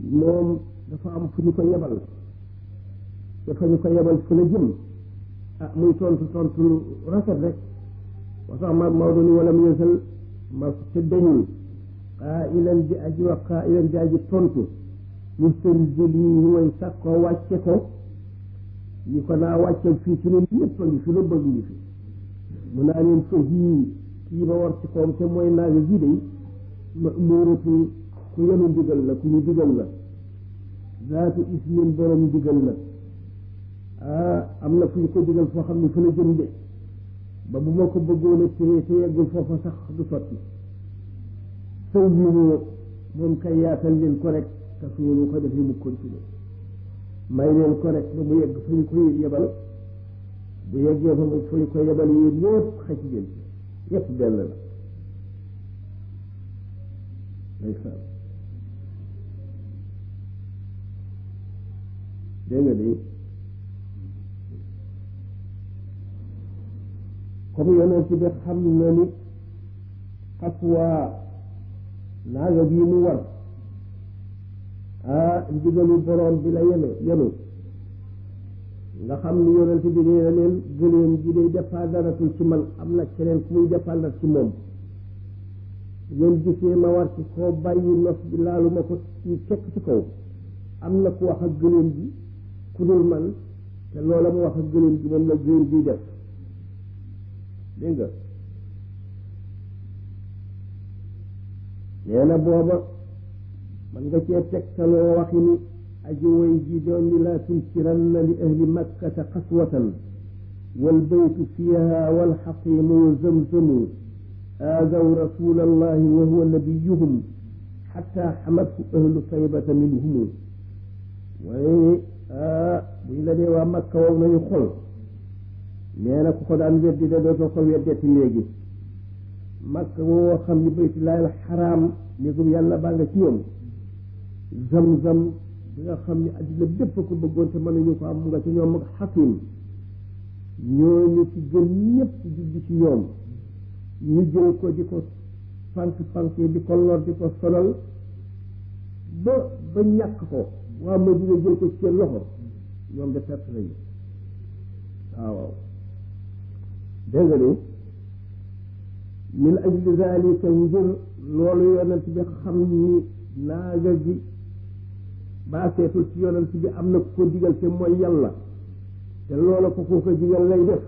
moom dafa am fu ñu ko yebal dafa ñu ko yebal fu la jëm ah muy tontu tontu lu rafet rek wa tax ma Maodo ni wala mu yësal ma te dañul xaa ilan di aji wax xaa ilan di aji tontu mu seen jël yi mooy sàkkoo wàcce ko ñi ko naa wàcceel fii ci ñun ñëpp a ngi fi la bëgg ngi fi mu naa leen fa yii kii ma war ci koom te mooy naaga gi day ma muuratu ku yenu ndigal la ku ñu digal la zaatu ismin borom digal la ah am na fu ñu ko digal foo xam ne fa la jëm de ba bu ma ko bëggoon a téye te yeggul foofa sax du sotti sëw yi moom kay yaatal leen ko rek te suñu ko defee mu continuer may leen ko rek ba mu yegg fu ñu ko yebal bu yeggee fa fu ñu ko yebal yéen ñëpp xëcc ngeen yëpp benn la ndeysaan dégg nga de comme yonent bi xam na ni xaswaa naaga bii mu war ah ndigalu borom bi la yenu yenu nga xam ni yonent bi nee na leen gëléem gi day dépendaratul ci man am na keneen ku muy dépendar ci moom ngeen gisee ma war ci koo bàyyi nos bi laalu ma ko ci fekk ci kaw am na ku wax ak gëléem gi ku dul man te loola mu wax ak gëléem gi moom la gëléem gi def dégg nga nee na booba man nga cee tegtaloo waxi ni aji way ji doon ni laa tunkiranna li ahli makkata xaswatan walbaytu fiiha walxaqimu wa zamzamu aadaw rasul allahi wa huwa nabiyuhum xatta xamathu ahlu taybata minhumu waaye buñ la dee waa makka wow nañu xol nee na ku ko daan weddi de dootoo ko weddeeti léegi makka woo xam ni baytullahi alxaraam néegum yàlla baa nga ci ñoom zam-zam bi nga xam ni addina bépp ko bëggoon te mënuñu ko am mu nga ci ñoom ak xakim ñooñu ci gën ñëpp juddi ci ñoom ñu jël ko di ko fank fank di ko lor di ko sonal ba ba ñàkk ko waa Madina jël ko ci seen loxo ñoom de perte nañu waaw waaw dégg nga ni min ajli zalika ngir loolu yonent bi xam ni naaga gi baaseetul ci yonent bi am na ku ko digal te mooy yàlla te loola ko ko ko digal lay def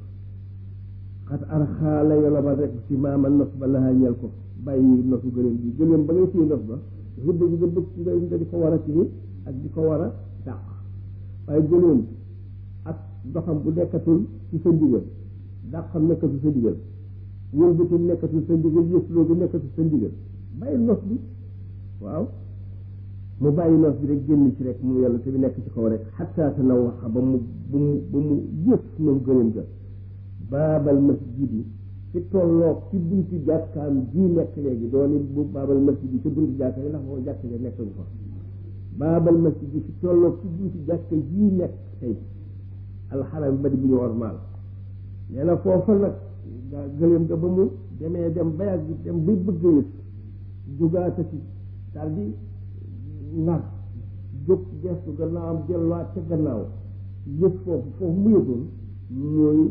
xat arxaa la yolobal rek ci maama nos ba lahaa ñel ko bàyyi nosu gëléem bi gëléem ba ngay téye nos ba dafa bëgg nga bëgg nga nga di ko war a téye ak di ko war a dàq waaye gëléem ak doxam bu nekkatul ci sa ndigal dàqam nekkatul sa ndigal wëlbati nekkatul sa ndigal yësloo bi nekkatul sa ndigal bàyyi nos bi waaw mu bàyyi nos bi rek génn ci rek mu yàlla te bi nekk ci kaw rek xataa tanawaxa ba mu ba mu ba mu yës moom gëléem ga baabal masjid yi ci tolloog ci buntu jàkkaam ji nekk léegi dooni bu baabal masjid yi ci buntu jàkka yi ndax moo jàkka ja nekk fa baabal masjid yi ci tolloog ci buntu jàkka ji nekk tey alxaram bari bu ñu ormaal nee na foofa nag gaa gëléem ga ba mu demee dem ba yàgg dem bay bëgg yës jugaata ci daal di nar jóg gestu gannaawam delluwaat ca gannaaw yëg foofu foofu mu yëgoon mooy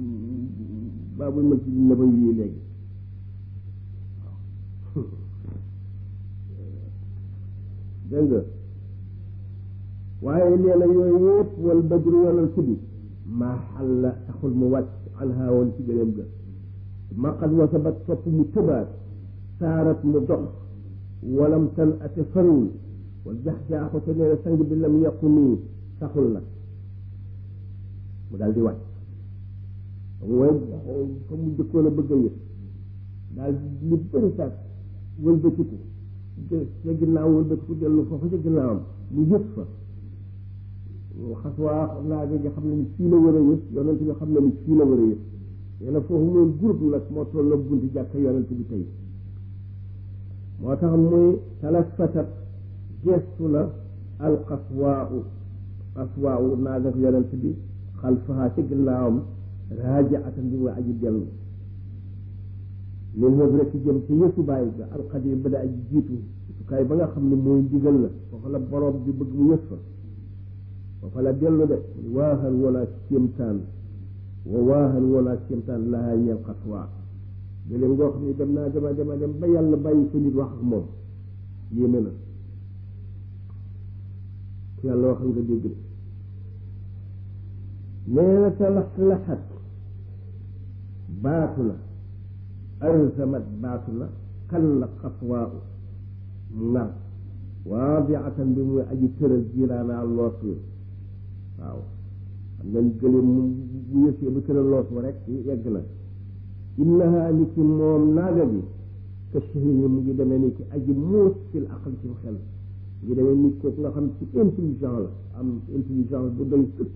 baabul masjid nabawi yi léegi dégg nga waaye nee na yooyu yëpp wal badru walal tuddi maa xalla taxul mu wàcc anha woon ci gëléem ga maqad wasabat topp mu tëbaat saarat mu dox walam tan ate fariwul wal jax-jaaxu te nee na sang bi lam yàqu nii taxul nag mu daal di wàcc mooy comme mu jëkkoon a bëgg a yëg daal li bëri sax wëlbatiku ca ginnaaw wëlbatiku dellu foofu ca ginnaawam mu yëg fa xas waa naaga nga xam ne ni fii la war a yëg yonent bi xam ne ni fii la war a yëg nee na foofu moom groupe nag moo toll ak bunti jàkka yonent bi tey moo tax muy talafatat gestu na al xaswaau xaswaau naaga yonent bi xalfaha ca ginnaawam raajaatan bi mooy aji dellu min moom rek jëm ci yësu bàyyi ga alxadim ba da aji jiitu yësukaay ba nga xam ne mooy ndigal la foofa la borom bi bëgg mu yës fa foofa la dellu de waaxan wala kéemtaan wa waaxan wala kéemtaan lahaa ñeel xaswaa gëléem ngoo xam ne dem naa dema dema dem ba yàlla bàyyi fa nit wax ak moom yéeme na ku yàlla waxal nga dégg de nee na talaxlaxat baatu na alzamat baatu na kan la xaswaa nar waadiatan bi muy aji tëral jiiraanaa loos wi waaw xam ngeen gëléem mu bu yësee bu tëral loos wa rek yegg na innaha ni ki moom naaga bi ka shahini mu ngi demee ni ki aji muus fil aql ci xel mu ngi demee nit kooku nga xam ci intelligent la am intelligence bu doy sëkk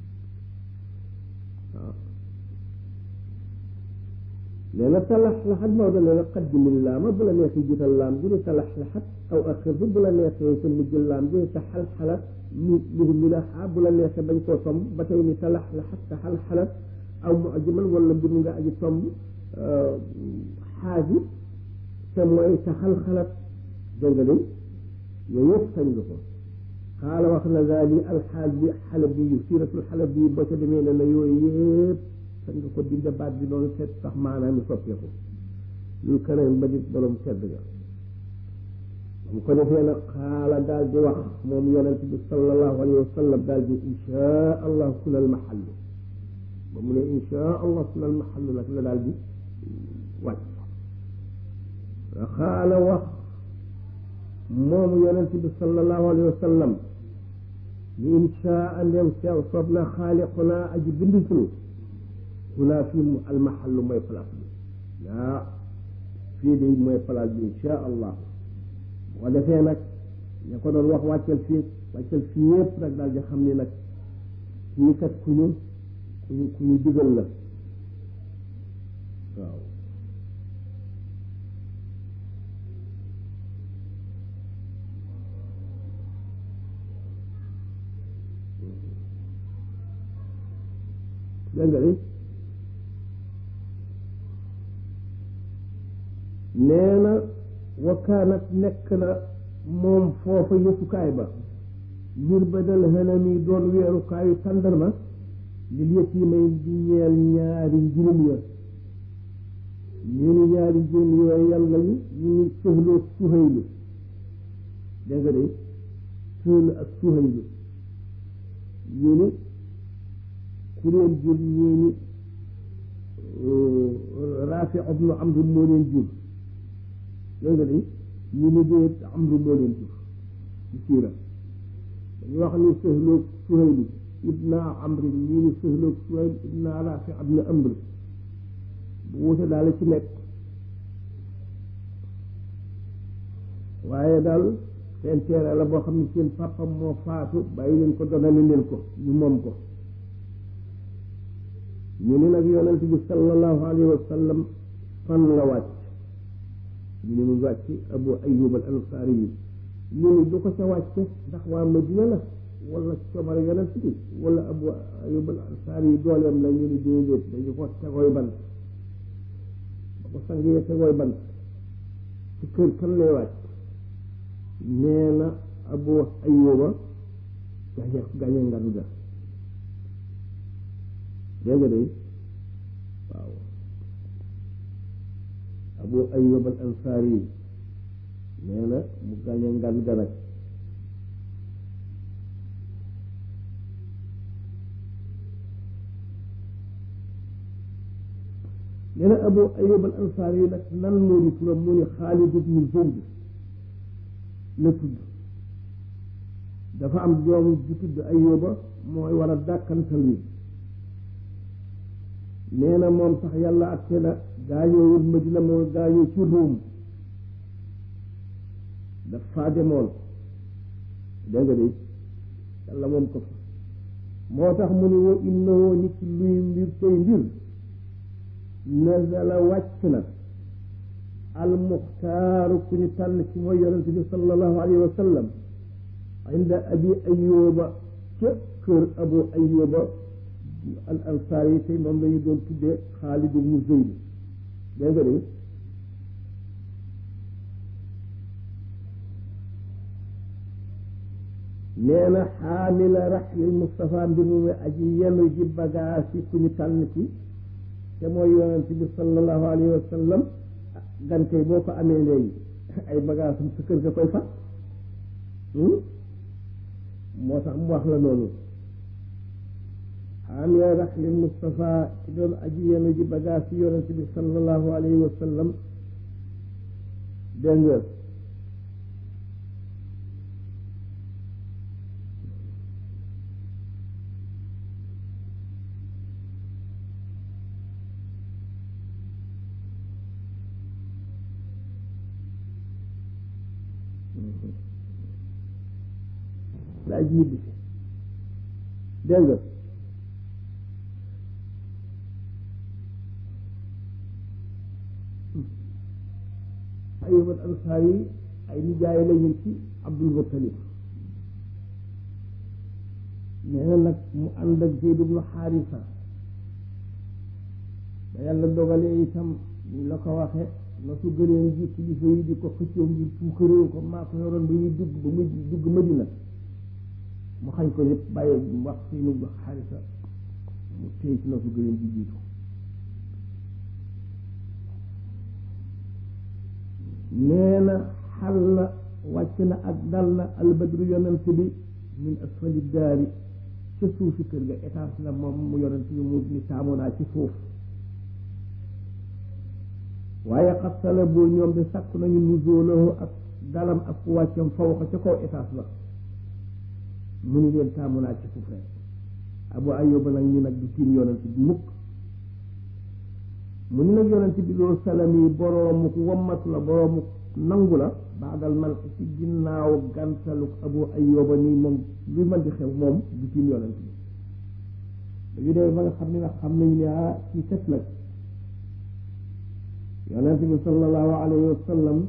waaw nee na talaxlaxat Maodo nee na qaddimil laama bu la neexee jiital laam bi ni talaxlaxat aw axir bi bu la neexee sa mujj laam bi ni taxalxalat lu lu milaxa bu la neexee bañ koo tomb ba tey ni talaxlaxat taxalxalat aw mu ajiman wala mbir nga aji tomb xaaji te mooy taxalxalat dégg nga de yooyu yëpp sañ nga ko xaala wax na daal yi alxaaj bi xale bi yu siiratul xale bi boo ca demee ne na yooyu yëpp sañ nga ko dinde baat bi noonu seet sax maanaam mi soppeeku lu keneen ba di borom tedd ga mu ko defee nag xaala daal di wax moom yonent bi sallallahu alayhi wa sallam daal di inchaa allah kunal mahallu ba mu ne inchaa allah kunal mahallu nag la daal di wàcc xaala wax moom yonent bi sallallahu alayhi wa sallam ni inchaa ndem sew soob na xaaliqunaa aji bind sunu hunaa fii mu almahallu mooy place bi yaa fii de mooy place bi insha allah boo defee nag ña ko doon wax wàccal fii wàccal fii yëpp nag daal di xam ni nag kii kat ku ñu ku ñu ku ñu digal la waaw dégg nga nee na wakaanat nekk na moom foofa yësukaay ba ngir ba dal xenam yi doon weerukaayu tàndarma lil yetiimay di ñeel ñaari njirim ya ñu ni ñaari njirim yooyu yan lañu ñu ni sëhloo suhaylu dégg nga de sëhlu ak suhaylu ñu ni ku leen jur ñii ni Raafi ibnu Amr moo leen jur dégg nga de ñu ni déet Amr moo leen jur ci siira dañu wax ni Sahlu Suhaylu ibna Amr ñu ni Sahlu Suhayl ibna Raafi ibnu Amr bu wute daal ci nekk waaye daal seen teere la boo xam ne seen papa moo faatu bàyyi leen ko donale leen ko ñu moom ko ñu ni nag yonent bi sallallahu alayhi wa sallam fan la wàcc ñu ni mu wàcc abu ayub al ansaari yi ñu ni du ko ca wàcce ndax waa madina la wala coobare yonent bi wala abu ayub al ansaari yi dooleem la ñu ni déedéet dañu ko tegooy bant ba ko sangee tegooy bant ci kër kan lay wàcc nee na abu ayuba gañe gañe nganu ga dégg nga de waaw abu ayub al ansaari yi nee na mu gañe ngan ga nag nee na abu ayub al ansaari yi nag nan moo di turam mu ni xaalid ibnu zayd la tudd dafa am doom ju tudd ayuba mooy war a dàkkantal wi nee na moom sax yàlla atte na gaañoowul Madina moo gaañoo ci Ruum daf faa demoon dégg nga de yàlla moom ko fa moo tax mu ne wa innahu nit luy mbir tey mbir nazala wàcc na almuxtaaru ku ñu tànn ci mooy yonente bi sallallahu alayhi wa sallam inda abi ayuba ca kër abu ayuba al ansaar yi tey moom lañu doon tuddee Xaalid ibnu Zayd dégg nga de nee na xaamila raxlil Mustafa mbir mu muy aji yenu ji bagaas yi ku ñu tànn ci te mooy yonent bi sallallahu alayhi wa sallam gan kay boo ko amee léegi ay bagaasam sa kër ga koy fa moo tax mu wax la loolu xaamila raxlil Mustafa ci doon aji yenu ji bagaas yi yonent bi sallallahu alayhi wa sallam dégg nga laa ji ñibbi si dégg nga Ayyub al Ansaari ay nijaay lañu ci Abdul Muttalib nee na nag mu ànd ak Zayd ibnu Xaarisa ba yàlla dogalee itam ñu la ko waxe na su gëneen ji kilifa yi di ko xëccoo ngir puukaréew ko maa ko yoroon ba ñuy dugg ba muy dugg Madina mu xañ ko yëpp bàyyi wax Zayd ibnu Xaarisa mu téye ci na su gëneen ji jiitu nee na xal na wàcc na ak dal na albadru yonent bi min asfali daari ca suufi kër ga étage la moom mu yonent bi mu ni taamu naa ci suuf waaye xasala boo ñoom de sàkk nañu nuzoolahu ak dalam ak ku wàccam fawqa ca kaw étage ba mu ni leen taamu naa ci suuf rek abu ayyuba nag ñi nag di tiim yonent bi mukk mu ni nag yonent bi loolu salam yi boroomu wammat la boroomu nangu la baadal man ci ginnaaw gantaluk abu ayyuba nii moom lu mën di xew moom du tiim yonent bi dañu dee ba nga xam ne nag xam nañu ne ah ci kat nag yonent bi sallallahu alayhi wa sallam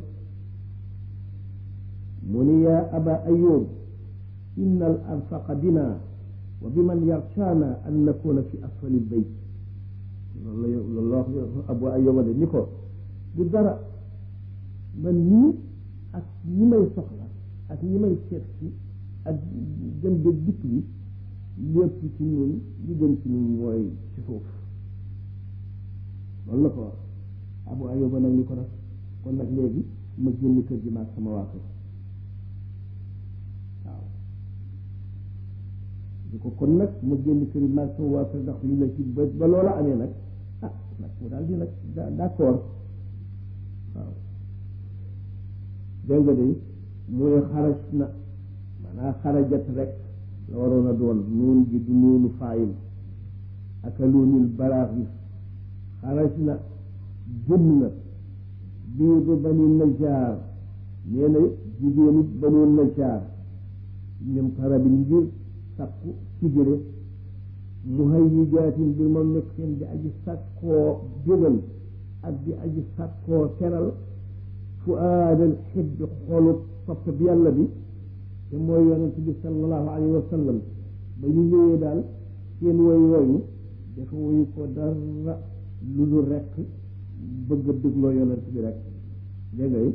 mu ni yaa aba ayyub inna al arfaqa bina wa bi man yarshaana an nakuna fi asfali lbayt loolu la loolu la wax abu ayyuba de ni ko du dara man nii ak ñi may soxla ak ñi may seet si ak gën de dikk bi lépp ci ñun li gën ci ñun mooy ci suuf loolu la ko wax abu ayyuba nag ni ko nag kon nag léegi ma génn kër gi maag sama waa kër waaw di ko kon nag ma génn kër gi maag sama waa kër ndax li la ci ba ba loola amee nag ah nag mu daal di nag d'accord waaw dégg nga de muy xaraj na maanaam xarajat rek la waroon a doon nuun gi du nuunu faayil aka luunil balaax yi xaraj na jëm na biidu bani najaar nee na jigéenu banu najaar ñoom tarabin ngir sakku sigére muhayyijaatin bir moom nekk seen di aji sakkoo bégal ak di aji sakkoo teral fu aadal xibbi xolu sopp bi yàlla bi te mooy yonent bi sallallahu alayhi wa sallam ba ñu ñëwee daal seen woy wooyu dafa woyu ko dara lu dul rekk bëgg a dégloo yonent bi rek dégg nga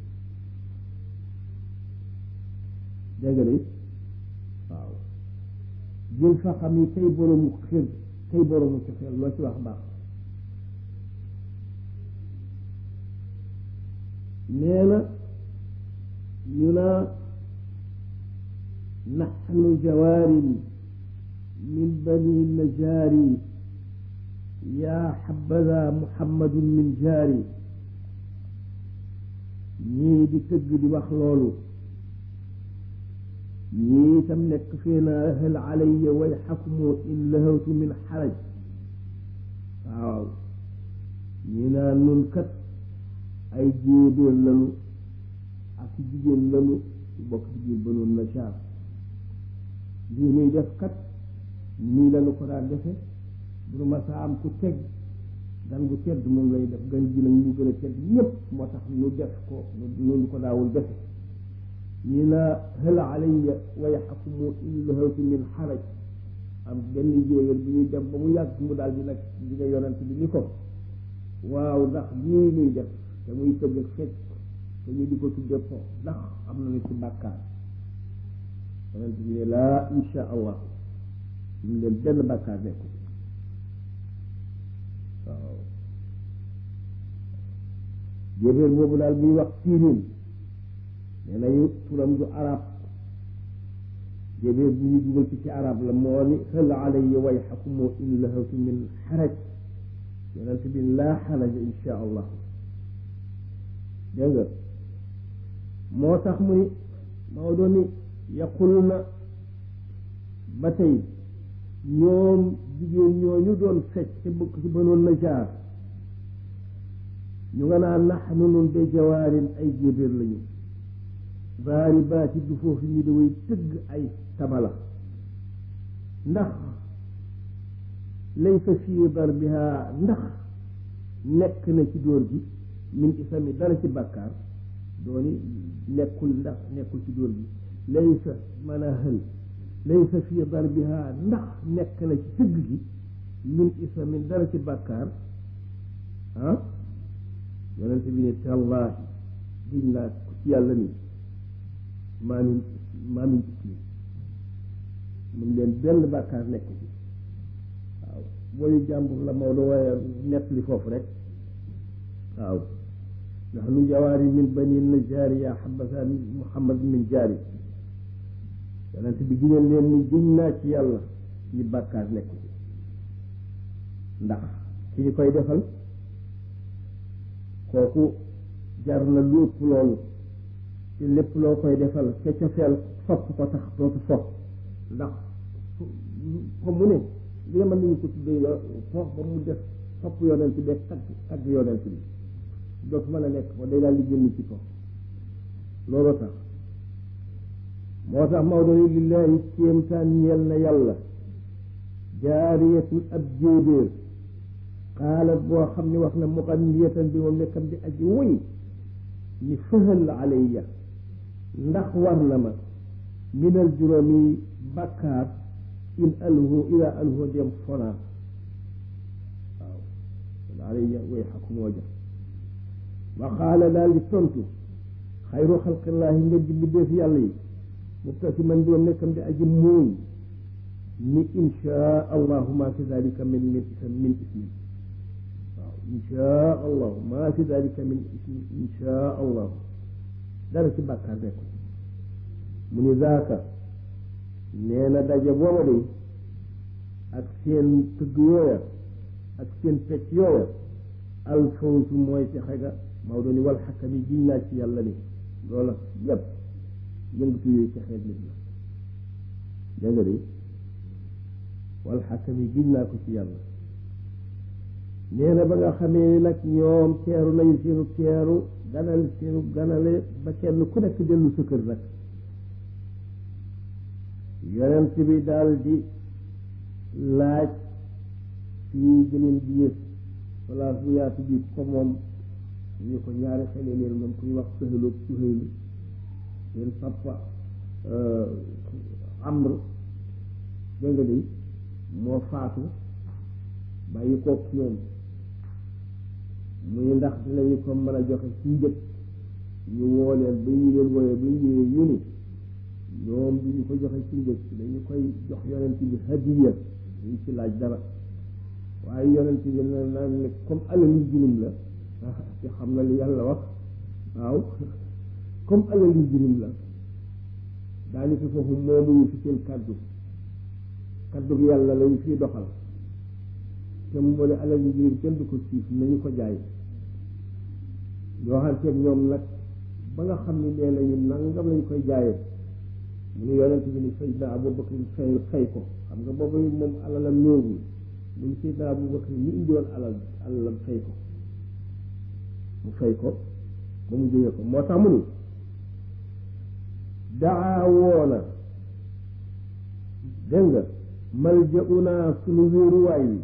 dégg nga waaw jël fa xam yi kay boroomu xir kay boroomu cofeel loo ci wax baax nee na ñu naa naxnu jawaarin min bani najaari yaa xabada muhammadun min jaari ñii di tëgg di wax loolu ñii itam nekk fii naa hal alayya way xakmu in lahawtu min xaraj waaw ñii naa nun kat ay jéebéer lanu ak jigéen lanu bokk ci biir banoon na caar lii muy def kat nii lanu ko daan defe bu nu ma saa am ku teg gan gu tedd moom lay def gan gi nag ñu gën a tedd ñépp moo tax nu def ko nu ko daawul defe ñi na hal alayya wa yaxkumu in lahawtu min xaraj am benn jéegal bi ñuy dem ba mu yàgg mu daal di nag di nga yonent bi ni ko waaw ndax lii muy def te muy tëgg ak fecc te ñu di ko tudde po ndax am na ci bàkkaar yonent bi ne laa insha allah ñu leen benn bàkkaar nekku waaw jébéer boobu daal buy wax siirin nee nañu turam du arab jébéer bu ñu dugal ci ci arab la moo ni hal alayya wayxakum in lahawtu min xaraj yonent bi laa xaraja insha allah dégg nga moo tax mu ni Maodo ni yaqul na ba tey ñoom jigéen ñooñu doon fecc te bokk ci banoon na jaar ñu nga naan naxnu nun de jawaarin ay jébéer lañu baari baati du foofu ñu daway tëgg ay tabala ndax laysa fii darbiha ndax nekk na ci dóor gi min isami dara ci bàkkaar dooni nekkul ndax nekkul ci dóor gi laysa mën a hël laysa fii darbiha ndax nekk na ci tëgg gi min isami dara ci bàkkaar ah yonente bi ne tallaahi diñ laa ko ci yàlla ni maa min maa min ismi mun leen benn bàkkaar nekk ci waaw booyu jàmbur la Maodo waaye nett li foofu rek waaw ndax nu jawaari min bani najaari yaa xabasa muhammad min jaari yonent bi gineen leen ni giñ naa ci yàlla ni bàkkaar nekk ci ndax ki ñu koy defal kooku jar na lu ëpp loolu te lépp loo koy defal ca cofeel fopp ko tax dootu fopp ndax ko mu ne li mën nañu ko tuddee yo foof ba mu def fopp yonent bi tagg tagg yonent bi dootu mën a nekk ko day daal di génn ci ko loolu tax moo tax Maodo ni lillahi kéemtaan ñeel na yàlla jaariyatun ab jéebéer xaalat boo xam ne wax na muqanniyatan bi moom nekkam di aji woy ni fëhal alayya ndax war na ma minal juróomi bàkkaar in alhu ila alhu dem fonaa waaw alayya way xakumoo ja wa qaala daal di tontu xayru xalqillaahi nga ji bindéef yàlla yi mubtasiman bi moom nekkam di aji muuñ ni insha allahu ma fi dalika min min ism min ismi waaw insha allahu ma fi dalika min ismi insha allahu dara ci bàkkaar nekk mu ni zaaka nee na daje booba de ak seen tëgg yooya ak seen pecc yooya alfawsu mooy ci xega Maodo ni wal xakkam yi giñ naa ci yàlla ni loola yëpp yëngatu yooyu ci xeet nit la dégg nga de wal xakkam yi giñ naa ko ci yàlla nee na ba nga xamee ni nag ñoom teeru nañu seenu teeru ganal seenu ganale ba kenn ku nekk dellu sa kër nag yonent bi daal di laaj fii gëneen bi yës place bu yaatu bi ko moom ñu ko ñaari xele leen moom ku ñu wax sëhaloog suhaylu seen papa amr dégg nga de moo faatu bàyyi kook ñoom muy ndax dinañu ko mën a joxe ci njëg ñu woo leen ba ñu leen wooyee ba ñu ñëwee ñu ni ñoom du ñu ko joxe ci njëg dañu koy jox yonent bi hadiya duñ ci laaj dara waaye yonent bi na naan ne comme alalu jirim la te xam na li yàlla wax waaw comme alalu jirim la daani fi foofu moomuñu fi seen kàddu kàddu yàlla lañu fiy doxal te mu ne alalu jirim kenn du ko siif nañu ko jaay yoo xam teeg ñoom nag ba nga xam ne nee nañu nangam lañ koy jaayee mu ne yonent bi ni Seydina Abu Bakr fay fay ko xam nga boobu moom alalam néewul mu ni Seydina Abu Bakr ñu indiwoon alal alalam fay ko mu fay ko ba mu jógee ko moo tax mu ni daa woona dégg nga maljauna sunu wéeruwaay wi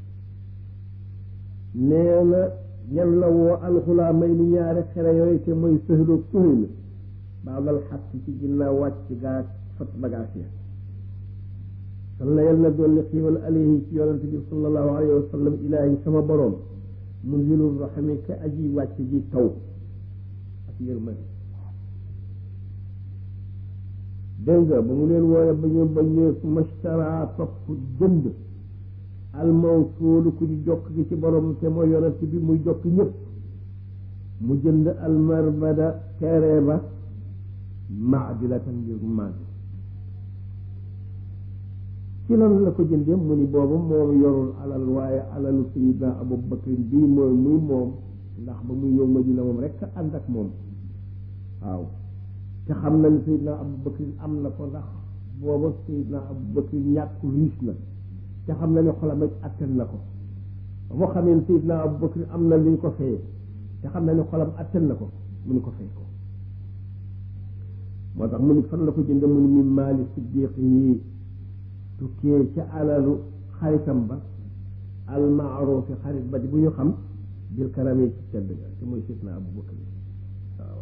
nee na ñan la woo alxulaamay ni ñaari xere yooyu te mooy sëhloog suhayl baabal xat ci ginnaaw wàcc gaa fat bagaas ya sal na yal na dolli xiiwal alayhi ci yonente bi sallallahu alayhi wa sallam ilaahi sama boroom munzilur rahmi ka aji wàcc ji taw ak yërmande dégg nga ba mu leen wooye ba ñu ba ñu mashtara topp jënd almawsuulu ku di jokk gi ci borom te mooy yonent bi muy jokk ñëpp mu jënd almarbada teere ba maadilatan ngir maadi ci lan la ko jëndee mu ni boobu moom yorul alal waaye alalu sayidna abu bakrin bii mooy muy moom ndax ba muy ñëw Madina moom rek ànd ak moom waaw te xam na ni sayidna abu bakrin am na ko ndax booba sayidna abu bakrin ñàkk riis na te xam na ni xolam ak attan na ko ba moo xamee ne sayidna abu bakrin am na lu ñu ko fayee te xam na ni xolam attan na ko mu ni ko fay ko moo tax mu ni fan la ko jënde mu ni min maali siddiq yi tukkee ca alalu xaritam ba almaarufi xarit ba di bu ñu xam bil karame ci tedd ga te mooy sidna abu bakar waaw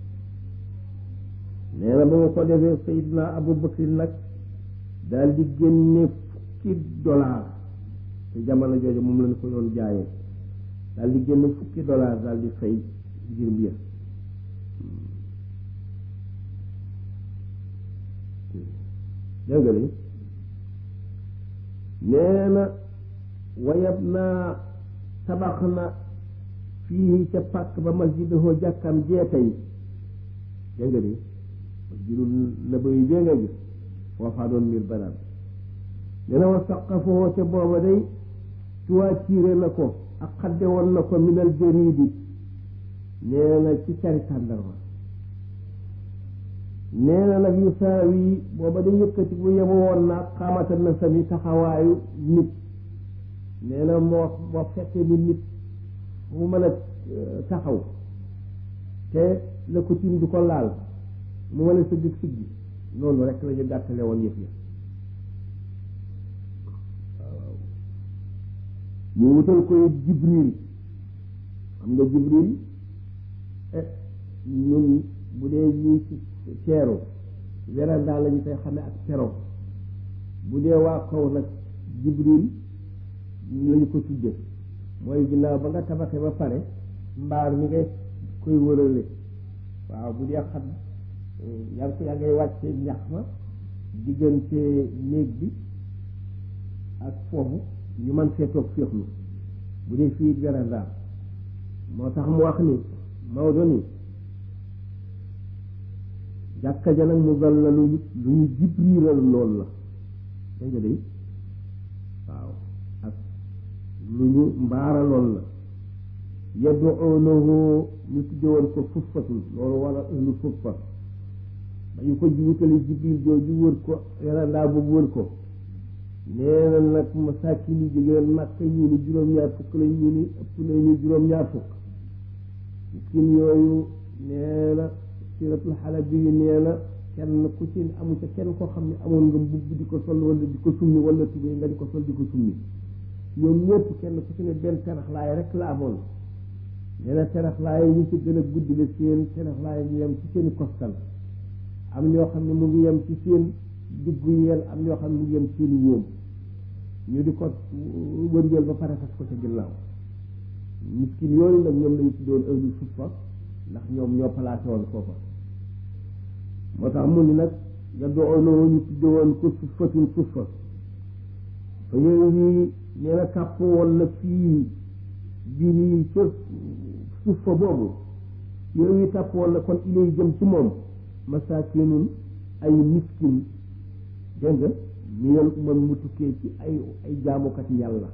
nee na ba nga ko defee sayidna abu bakar nag daal di génne fukki dollar te jamono jooju moom lañu ko doon jaayee daal di génne fukki dollar daal di fay ngir mbir dégg nga ni nee na wayab naa tabax na fii ca pàkk ba masjidahoo jàkkam jeetay dégg nga ni masjidul nabawi bee nga gis foofaa doon mbir banaan nee na wa saqafoo ca booba day tuwaatiire na ko ak xadde woon na ko minal jariidi nee na ci cari tàndarma nee na nag yu saawi booba da yëkkati bu yemu woon naa xaamata na sami taxawaayu nit nee na moo moo fekkee ni nit mu mën a taxaw te la ko tiim du ko laal mu mën a sëgg siggi noonu rek la ñu gàttale woon yëf ya waaw ñu wutal koy jibril xam nga jibril ñun bu dee ñii ci teeru werandaa la ñu koy xamee ak tero bu dee waa kaw nag jibril lañu ko tudde mooy ginnaaw ba nga tabaxee ba pare mbaar mi ngay koy wërale waaw bu dee xam yaa ngi yaa ngay wàcce ñax ma diggante néeg bi ak foofu ñu man fee toog féexlu bu dee fii werandaa moo tax mu wax ni Maodo ni jàkka ja nag mu gal la lu lu ñu jibriilal lool la dégg nga de waaw ak lu ñu mbaara lool la yad'uunahu ñu tudde woon ko fuffatul loolu wala ahlu fuffa ba ñu ko wutali jibril jooju wër ko yarandaa boobu wër ko nee na nag masaakin yi jógeen màkka ñu ni juróom-ñaar fukk lañ ñu ni ëpp nañu juróom-ñaar fukk miskin yooyu nee na siratul xalabi yu nee na kenn ku ci amu ca kenn koo xam ne amoon nga mbubb di ko sol wala di ko summi wala tubéy nga di ko sol di ko summi ñoom ñëpp kenn ku ci ne benn teraxlaay rek la amoon nee na teraxlaay yi ci gën a guddi la seen teraxlaay ñu yem ci seeni kostal am ñoo xam ne mu ngi yem ci seen diggu yeel am ñoo xam ne mu ngi yem seeni wóom ñu di ko wërngeel ba pare fas ko ca ginnaaw miskin yooyu nag ñoom lañu tuddoon ahlu suffa ndax ñoom ñoo placé woon foofa moo tax mu ni nag yad'uunahu ñu tudde woon ko suffatun suffa fa yooyu wi nee na kàpp woon na fii bii ca suffa boobu yooyu wi kàpp woon na kon ilay jëm ci moom masaakinun ay miskin dégg nga minal umam mu tukkee ci ay ay jaamukati yàlla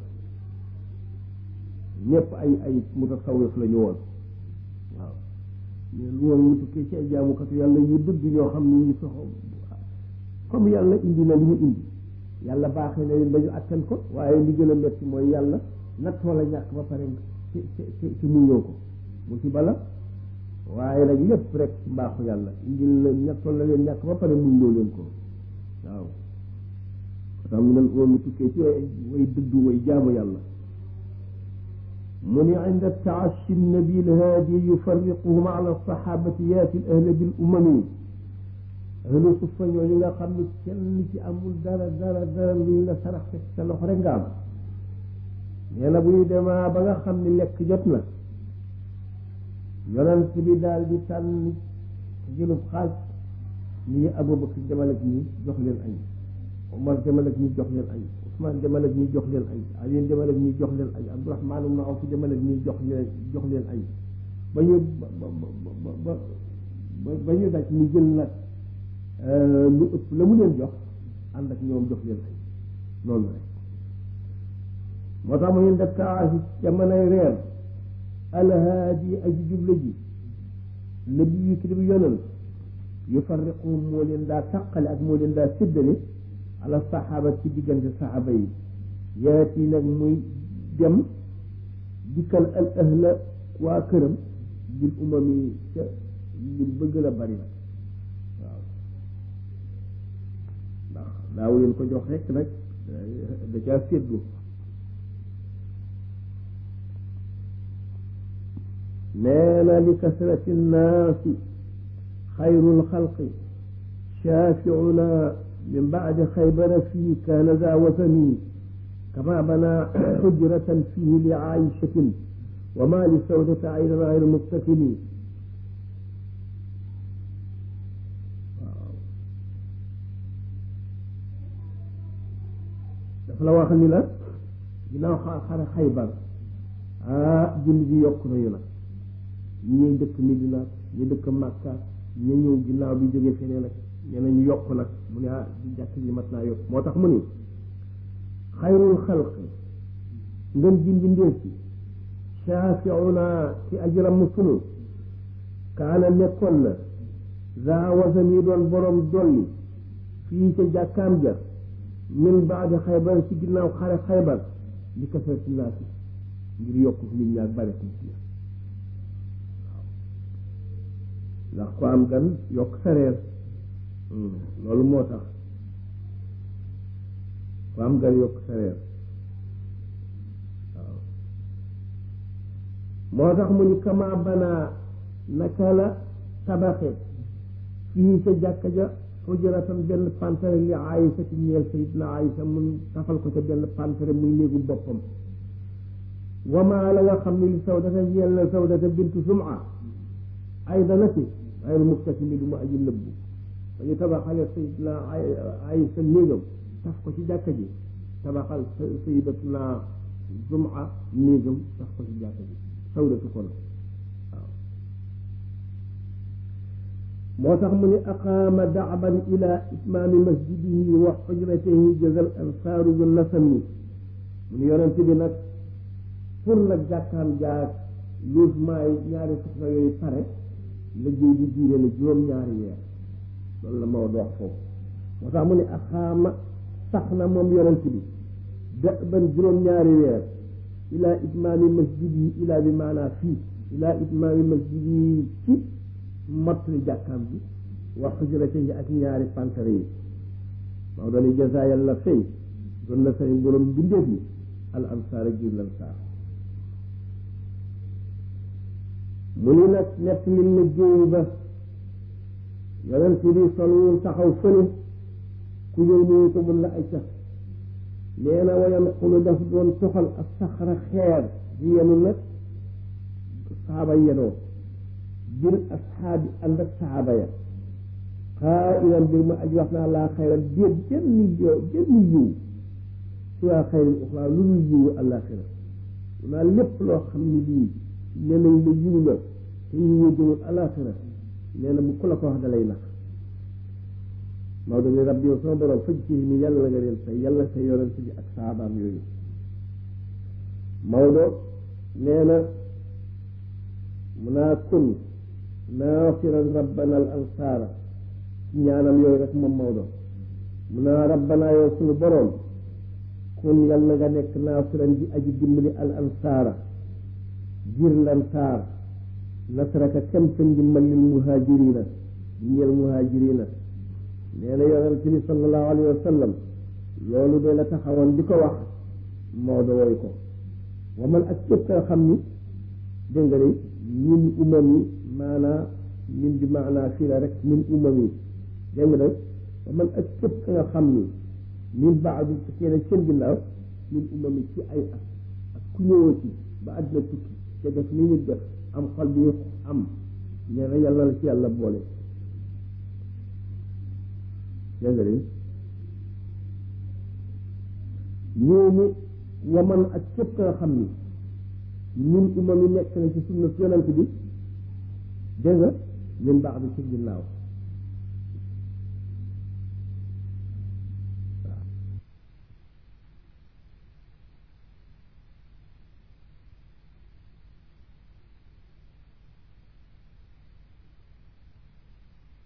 ñëpp ay ay mutasawwif la ñu woon waaw mais lu woon mu tukkee ci ay jaamukatu yàlla yu dëgg ñoo xam ne ñu soxo comme yàlla indi na li mu indi yàlla baaxee na leen dañu attan ko waaye li gën a metti mooy yàlla nattoo la ñàkk ba pare ci ci ci muñoo ko musiba la waaye nag lépp rek mbaaxu yàlla indil la nattoo la leen ñàkk ba pare muñ loo leen ko waaw tax mu ne woon mu tukkee ci way way dëgg way jaamu yàlla mu ni inda taashi nabi lhaadi yufarriquhum ala sahabati yaati l ahla bil umami ahlu suffa ñooñu nga xam ni kenn ci amul dara dara dara luñ la sarax fekk sa loxo rek nga am nee na bu ñu demaa ba nga xam ni lekk jot na yonent bi daal di tànn jëlub xaaj nii Abubakar demal ak ñi jox leen añ Omar demal ak ñi jox leen añ Ousmane demal ak ñi jox leen añ Ali demal ak ñi jox leen añ Abdourahmaan ibn Awf demal ak ñi jox leen jox leen añ ba ñu ba ba ba ba ñu daj mu jël nag lu ëpp la mu leen jox ànd ak ñoom jox leen añ noonu rek moo tax mu ñu def kaasi jamonoy reer alhaadi aji jubla ji la bi yu kii bi yonal yufarriqu moo leen daa taqale ak moo leen daa séddale ala saxaaba ci diggante saxaaba yi yaati nag muy dem dikkal al ahla waa këram bil umami ca li bëgg la bari nag waaw ndax daaw leen ko jox rek nag da caa séddu nee na li kasrati nnaasi xayrul xalqi shaafiuna min baadi xaybara fii kaana daa wasani kama bana xujratan fihi li aishatin wa ma li sawdata aydan gayru mustakini waaw dafa la wax ni la ginnaaw xare xaybar ah julli bi yokk nañu nag ñii dëkk Medina ñi dëkk Makka ñu ñëw ginnaaw bi jógee feneen nag nee na ñu yokk nag mu ne ah di jàkk ji mat naa yokk moo tax mu ni xayrul xalq ngën ji mbindeef ci shaafiuna ci ajram sunu kaana nekkoon na daa wasan yi doon borom dolli fii ca jàkkaam ja min baadi xaybar ci ginnaaw xare xaybar li kasarati naasi ngir yokk nit ñi ak bare nit ñi ndax ko am gan yokk sa reer loolu moo tax ko am gan yokk sa reer waaw moo tax mu ni kama banaa naka la tabaxe fii ca jàkka ja xujratan benn pantare li Aïsa ci ñeel sayidna Aïsa mun tafal ko ca benn pantare muy néegu boppam wamaa la nga xam ne li sawdata ñeel na sawdata bintu suma ay dana ci ay muktasimi du ma aji nëbbu dañu tabaxale sayidna Aïsa néegam taf ko ci jàkka ji tabaxal sayidatuna suma néegam taf ko ci jàkka ji sawdatu kon waaw moo tax mu ne aqaama daaban ila itmaami masjidihi wa xujratihi jazal ansaaru bu nasami mu ne yonent bi nag pour nag jàkkaam jaag logement yi ñaari soxna yooyu pare liggéey bi diire na juróom-ñaari weer loolu la Maodo wax foofu moo tax mu ne aqaama sax na moom yonent bi daaban juróom-ñaari weer ila itmaami masjidihi ila bi maanaa fii ila itmaami masjidihi ci mottali jàkkaam bi wax xujurate yi ak ñaari pantare yi maa doon jaza yàlla fay doon na sëriñ borom bindeef yi al ansaar ak jur lansaar mu ni nag nett li liggéey ba yonent bi solwul taxaw fële ku ñëw nuyu ko mun la ay cax nee na wayan xulu daf doon toxal ak saxara xeer di yenu nag saaba yenoo bir asxaabi ànd ak saxaaba ya xaa ilan bir ma aj wax naa laa xayra déet jënn yow jënn yiw si waa xayril uxraa lu dul yiwu àllaaxira naa lépp loo xam ne lii nee nañ la yiw la te yiwu jëmul àllaaxira nee na bu ku la ko wax dalay nax Maodo ni rabbi yow sama borom faj ci mi yàlla nga leen fay yàlla sa yonent bi ak saabaam yooyu Maodo nee na mun naa kun naasiran rabbana al ansaara ci ñaanam yooyu rek moom Maodo mun naa rabbana yow suñu boroom kun yàlla nga nekk naasiran di aji dimbali al ansaara jir lansaar nasraka kem sa ndimbal lil muhaajirina ñeel muhaajirina nee na yonent bi sallallahu alayhi wa sallam loolu de la taxawoon di ko wax Maodo woy ko wa man ak képp nga xam ni dégg nga de min umam yi maanaa min bi maanaa fii la rek min umam yi dégg nga de wa man ak képp ka nga xam ni min baadu ci kenn seen ginnaaw min umam yi ci ay at ak ku ñëwoo ci ba àddina tukki te def ni ñu def am xol bi am nee na yàlla la ci yàlla boole dégg nga de ñooñu waman ak képp ka nga xam ni ñun umma mi nekk na ci sunna yonent bi dégg nga min baax bi ci ginnaaw